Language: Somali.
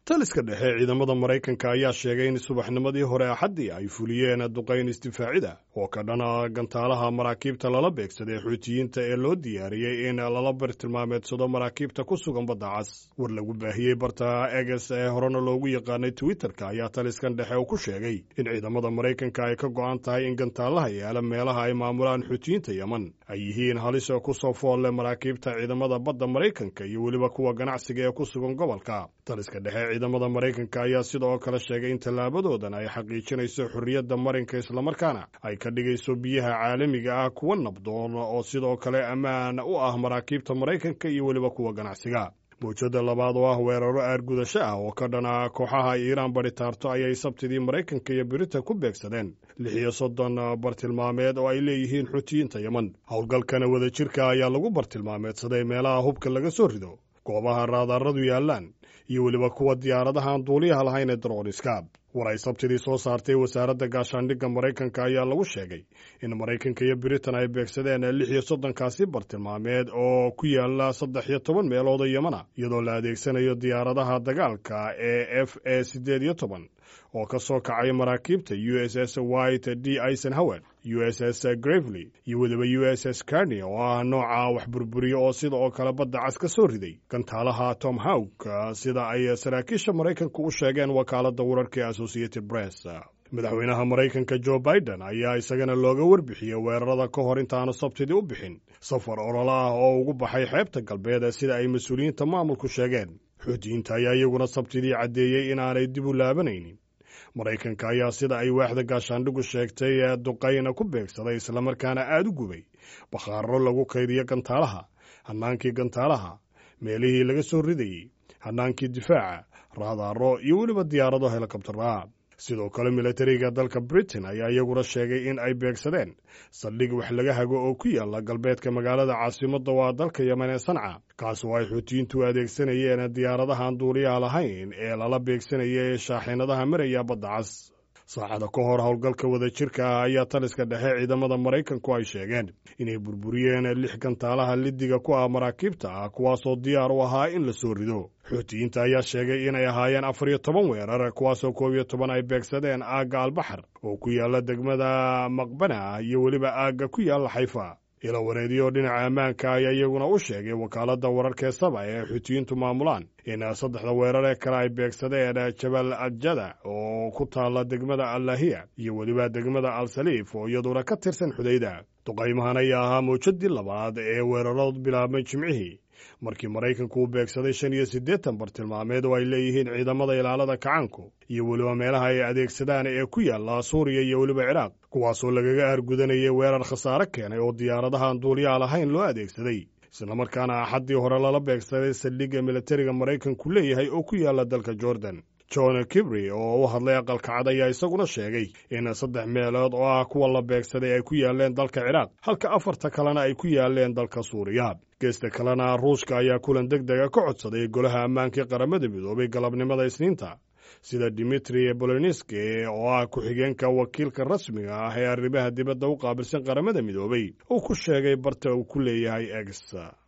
taliska dhexe ciidamada maraykanka ayaa sheegay in subaxnimadii hore axaddii ay fuliyeen duqayn isdifaacida oo ka dhana gantaalaha maraakiibta lala beegsaday xuutiyiinta ee loo diyaariyey in lala bartilmaameedsado maraakiibta ku sugan badda cas war lagu baahiyey barta eges ee horena loogu yaqaanay twitterka ayaa taliskan dhexe uu ku sheegay in ciidamada maraykanka ay ka go'an tahay in gantaalaha yaala meelaha ay maamulaan xuutiyiinta yeman ay yihiin halis ku soo foolle maraakiibta ciidamada badda maraykanka iyo weliba kuwa ganacsiga ee ku sugan gobolka taliska dhexe ciidamada maraykanka ayaa sidoo kale sheegay in tallaabadoodan ay xaqiijinayso xorriyadda marinka islamarkaana ay ka dhigayso biyaha caalamiga ah kuwa nabdoon oo sidoo kale ammaan u ah maraakiibta maraykanka iyo weliba kuwa ganacsiga mawjadda labaad oo ah weeraro aargudasho ah oo ka dhana kooxaha iiraan baritaarto ayay sabtidii maraykanka iyo biritan ku beegsadeen lix iyo soddon bartilmaameed oo ay leeyihiin xuutiyiinta yeman howlgalkana wadajirka ayaa lagu bartilmaameedsaday meelaha hubka laga soo rido goobaha raadaaradu yaallaan iyo weliba kuwa diyaaradahaan duuliyaha lahayn ee darooniska war ay sabtidii soo saartay wasaaradda gaashaandhigga maraykanka ayaa lagu sheegay in maraykanka iyo biritan ay beegsadeen lix iyo soddonkaasi bartilmaameed oo ku yaala saddex iyo toban meelood oo yemana iyadoo la adeegsanayo diyaaradaha dagaalka ee f e siddeed iyo toban oo ka soo kacay maraakiibta u s s white d eisenhower u s s gravely iyo weliba u s s carni oo ah nooca wax burburiya oo sida oo kale badda cas ka soo riday gantaalaha tom hawk sida ay saraakiisha maraykanka u sheegeen wakaaladda wararka ee associated press madaxweynaha maraykanka jo biden ayaa isagana looga warbixiyey weerarada ka hor intaanu sabtidii u bixin safar ololo ah oo ugu baxay xeebta galbeed sida ay mas-uuliyiinta maamulku sheegeen xuutiyiinta ayaa iyaguna sabtidii caddeeyey inaanay dib u laabanaynin maraykanka ayaa sida ay waaxda gaashaandhigu sheegtay duqayna ku beegsaday islamarkaana aad u gubay bakhaaro lagu kaydiyo gantaalaha hannaankii gantaalaha meelihii laga soo ridayey hannaankii difaaca raadaaro iyo weliba diyaarado helikobtara sidoo kale milatariga dalka britain ayaa iyaguna sheegay in ay beegsadeen saldhig wax laga hago oo ku yaala galbeedka magaalada caasimadda waa dalka yemen ee sanca kaas oo ay xuutiyiintu adeegsanayeen diyaaradahaan duuliyaha lahayn ee lala beegsanaya ee shaaxiinadaha maraya badda cas saacada ka hor howlgalka wadajirka ah ayaa taliska dhexe ciidamada maraykanku ay sheegeen inay burburiyeen lix gantaalaha lidiga ku ah maraakiibta ah kuwaasoo diyaar u ahaa in la soo rido xuutiyiinta ayaa sheegay inay ahaayeen afar iyo toban weerar kuwaasoo koob iyo toban ay beegsadeen aagga albaxar oo ku yaala degmada maqbana iyo weliba aagga ku yaalla xayfa ila wareediyo dhinaca ammaanka ayaa iyaguna u sheegay wakaaladda wararkee saba ee xuutiyiintu maamulaan in saddexda weerar ee kale ay beegsadeen jabal adjada oo ku taalla degmada allahiya iyo weliba degmada al saliif oo iyaduna ka tirsan xudayda duqaymahan ayaa ahaa mawjadii labaad ee weerarood bilaabmay jimcihii markii maraykanku uu beegsaday shan iyo siddeetan bartilmaameed oo ay leeyihiin ciidamada ilaalada kacaanku iyo weliba meelaha ay adeegsadaan ee ku yaalla suuriya iyo weliba ciraaq kuwaasoo lagaga aargudanayay weerar khasaare keenay oo diyaaradahaan duuliyaha lahayn loo adeegsaday islamarkaana axaddii hore lala beegsaday saldhigga militariga maraykanku leeyahay oo ku yaalla dalka jordan john kibri oo u hadlay aqalka cad ayaa isaguna sheegay in saddex meelood oo ah kuwa la beegsaday ay ku yaaleen dalka ciraaq halka afarta kalena ay ku yaaleen dalka suuriya geesta kalena ruushka ayaa kulan deg dega ka codsaday golaha ammaankii qaramada midoobay galabnimada isniinta sida dimitri boloniski oo ah ku-xigeenka wakiilka rasmiga ah ee arrimaha dibadda u qaabilsan qaramada midoobay uu ku sheegay barta uu ku leeyahay egs